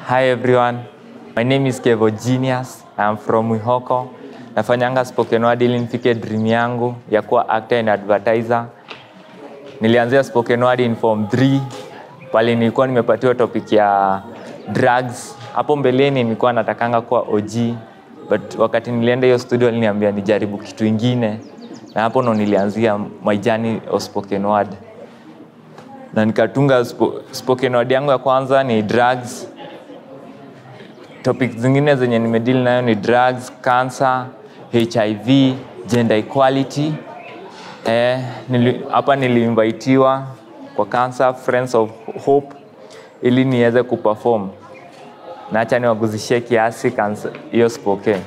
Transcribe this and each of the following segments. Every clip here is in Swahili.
Hi everyone. My name is Kevo Genius. I am from Wihoko. Nafanyanga spoken word ili nifike dream yangu ya kuwa actor and advertiser. Nilianzia spoken word in form 3 pale nilikuwa nimepatiwa topic ya drugs. Hapo mbeleni nilikuwa natakanga kuwa OG but wakati nilienda hiyo studio aliniambia nijaribu kitu ingine na hapo ndo nilianzia my journey of spoken word na nikatunga spo, spoken word yangu ya kwanza ni drugs topic zingine zenye nimedeal nayo ni drugs cancer hiv gender equality eh, nili, hapa niliinvitiwa kwa cancer friends of hope ili niweze kuperform na acha niwaguzishie kiasi cancer- hiyo spoken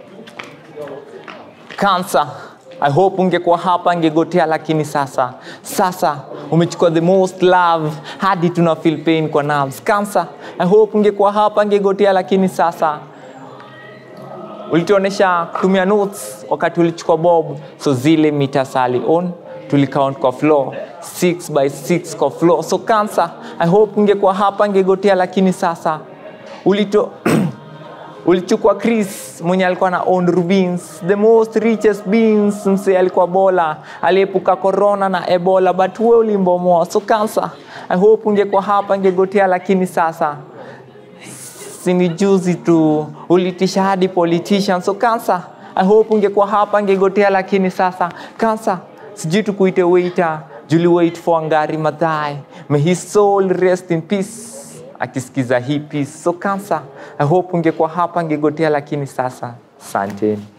cancer i hope ungekuwa hapa ngegotea lakini sasa sasa umechukua the most love hadi tuna feel pain kwa nerves cancer i hope ungekuwa hapa ngegotea lakini sasa ulituonesha kutumia notes wakati ulichukua bob so zile mita sali on tulicount kwa floor 6 by 6 kwa floor so cancer i hope ungekuwa hapa ngegotea lakini sasa ulito ulichukua chris mwenye alikuwa na own rubins the most richest beings mse alikuwa bola aliepuka corona na ebola but we ulimbomoa so cancer i hope ungekuwa hapa ngegotea lakini sasa sini juzi tu ulitisha hadi politician so cancer i hope ungekuwa hapa ngegotea lakini sasa cancer sijui tukuite waiter juli wait for ngari madhai may his soul rest in peace akisikiza hii peace so cancer i hope ungekuwa hapa ngegotea lakini sasa santeni